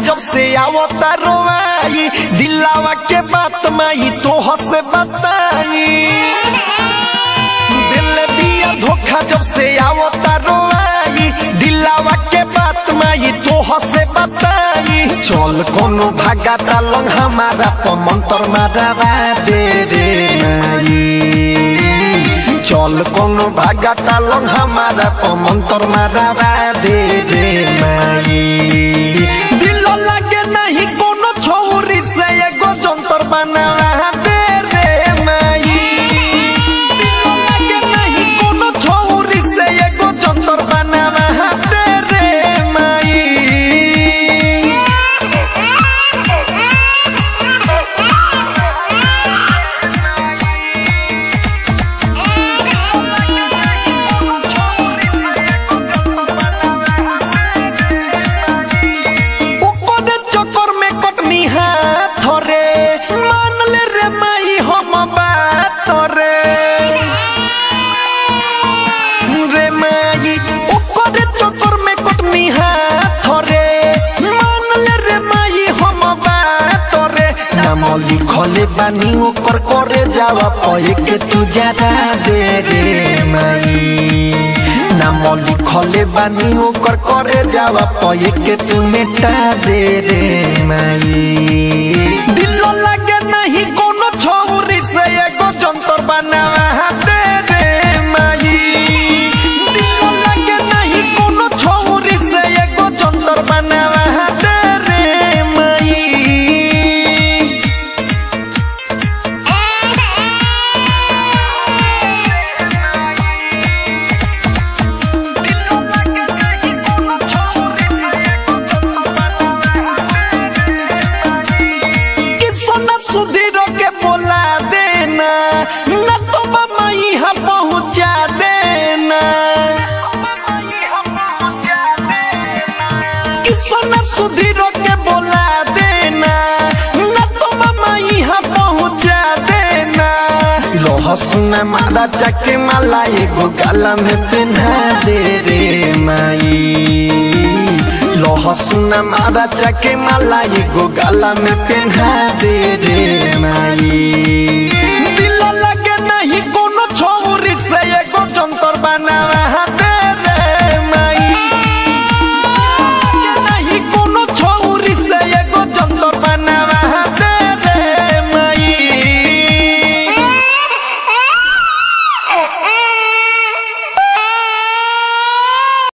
जब से आवता रोवाई दिलावा के बात माई तो हसे बताई दिल दिया धोखा जब से आवता रोवाई दिलावा के बात माई तो हसे बताई चल कोनो भागा तालंग हमारा पमंतर मारा दे रे माई चल कोनो भागा तालंग हमारा पमंतर मारा दे रे माई दिल लागे नहीं कोनो छौरी से एगो जंतर बनावा दे रे माई दिल लागे नहीं कोनो छौरी से एगो जंतर बनावा दे रे माई ओकरे चक्कर में कटनी हाथ रे मान ले रे माई हम बात रे रे माई ओकरे चक्कर में कटनी हाथ रे मान ले रे माई हम बात रे नाम लिखले बानी ओकर करे जावा पए के तू ज्यादा दे रे माई नाम लिखले बानी ओकर करे जावा पए के तू मेटा दे रे माई दिल लागे नहीं कोनो छौरी से एगो जंतर बनावा दे रे माई दिल लागे नहीं कोनो छौरी से एगो जंतर बनावा दे रे माई कि सोना सुधीर के बोला देना न तो मामा यहाँ पहुँचा देना कि सोना सुधीर के बोला देना न तो मामा यहाँ पहुँचा देना लोहा सुना मारा चके माला एगो गाला में पहना दे रे माई लोहा सुना मारा चके माला एगो गाला में पहना दे रे माई दिल लगे नहीं कोनो छौरी से एगो जंतर बनावा